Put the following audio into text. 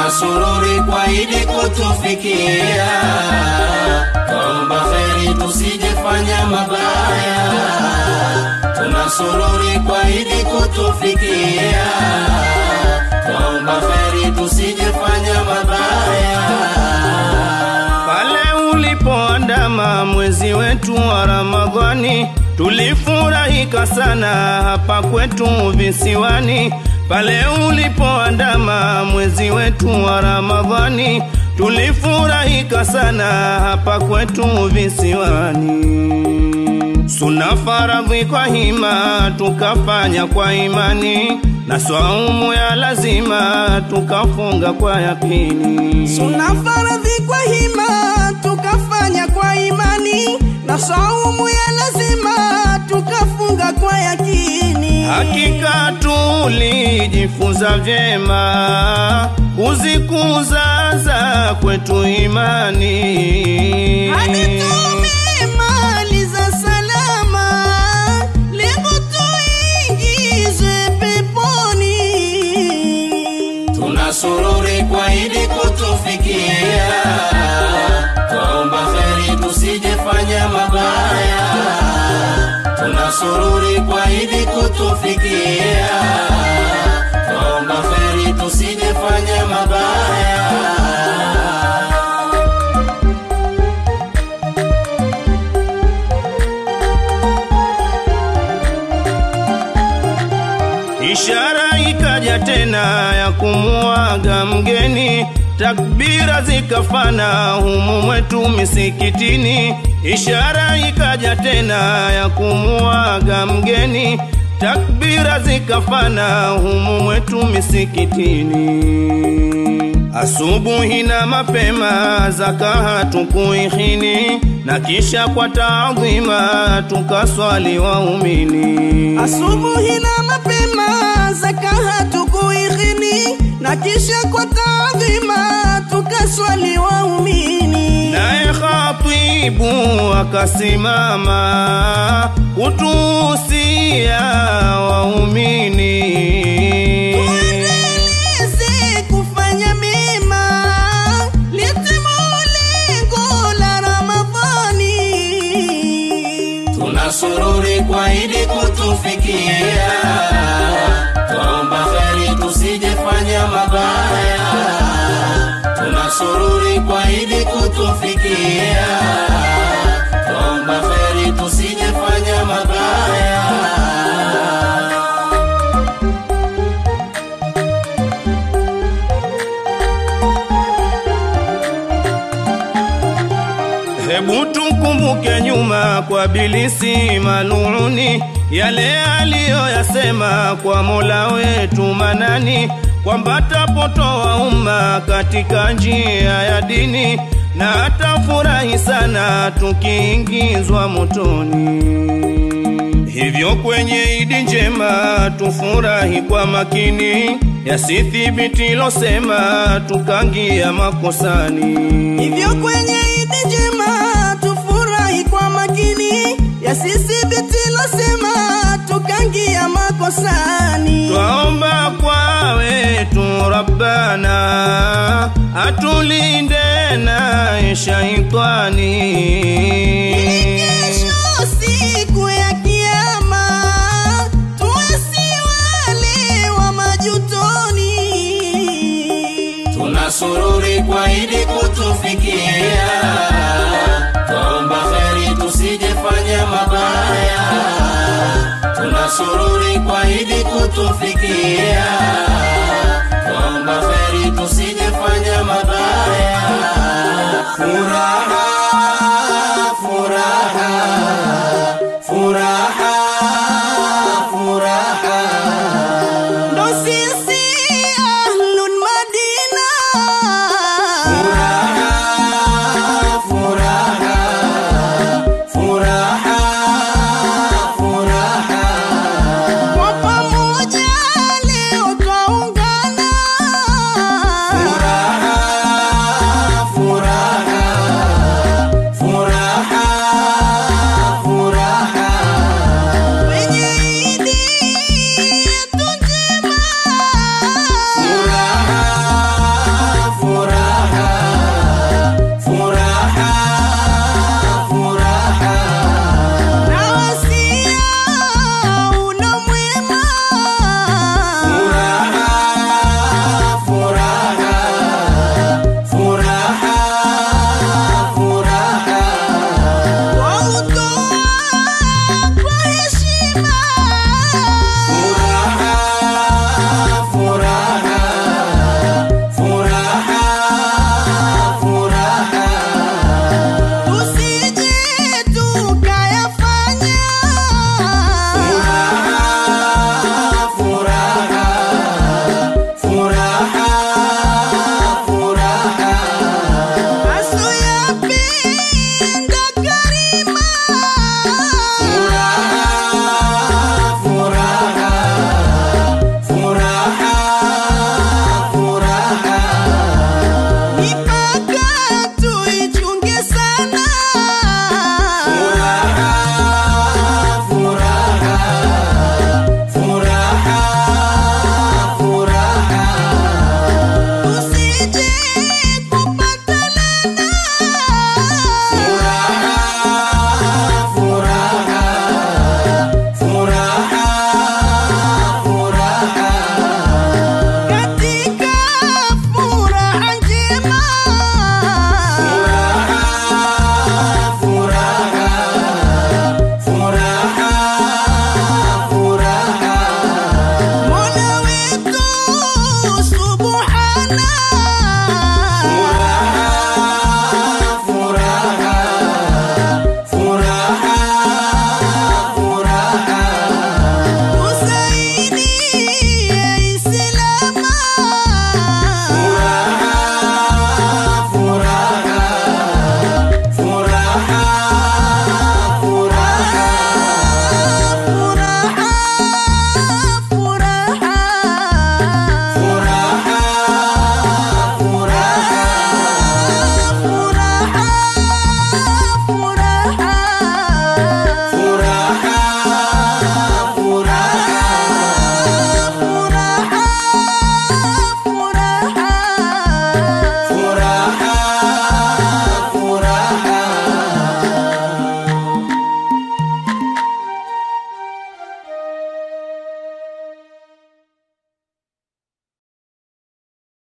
tunasururi kwa idi kutufikia, twaomba kheri tusijefanya mabaya, tunasururi kwa idi kutufikia, twaomba kheri tusijefanya mabaya. Pale ulipoandama mwezi wetu wa Ramadhani, tulifurahika sana hapa kwetu visiwani. Pale ulipoandama mwezi wetu wa Ramadhani, tulifurahika sana hapa kwetu visiwani. Suna faradhi kwa hima tukafanya kwa imani, na swaumu ya lazima tukafunga kwa yakini. Suna faradhi kwa hima tukafanya kwa imani, na saumu ya lazima tukafunga kwa yakini. Hakika tulijifunza vyema kuzikuza za kwetu imani. Hadi tumemaliza salama, lengo tuingizwe peponi. tunasururi kwa idi kutufikia, twaomba kheri tusijefanya mabaya, tunasururi kwa idi kutufikia, twaomba kheri tusijefanya mabaya. Ishara ikaja tena ya kumuaga mgeni, takbira zikafana humu mwetu misikitini. Ishara ikaja tena ya kumuaga mgeni, takbira zikafana humu mwetu misikitini. Asubuhi na mapema zaka hatukuihini, na kisha kwa taadhima tukaswali waumini. Asubuhi na mapema zaka hatukuighini, na kisha kwa taadhima tukaswali waumini. Naye khatibu akasimama kutuhusia waumini. Tuendeleze kufanya mema, litimu lengo la Ramadhani. tunasururi kwa idi kutufikia, twaomba kheri tusijefanya mabaya, tunasururi kwa idi kutufikia, twaomba kheri tusijefanya mabaya. Hebu tukumbuke nyuma kwa bilisi maluni, yale aliyoyasema kwa Mola wetu manani, kwamba tapotoa umma katika njia ya dini, na atafurahi sana tukiingizwa motoni. Hivyo kwenye idi njema tufurahi kwa makini, yasithibiti losema tukangia makosani. Hivyo kwenye idi njema tufurahi kwa makini, yasisibiti losema tukangia makosani. Twaomba kwa wetu Rabbana atulinde na shaitani. Ili kesho siku ya kiyama tuwe si wale wa majutoni. tunasururi kwa idi kutufikia, twaomba kheri tusijefanya mabaya, tunasururi kwa idi kutufikia, twaomba kheri tusijefanya mabaya. Furaha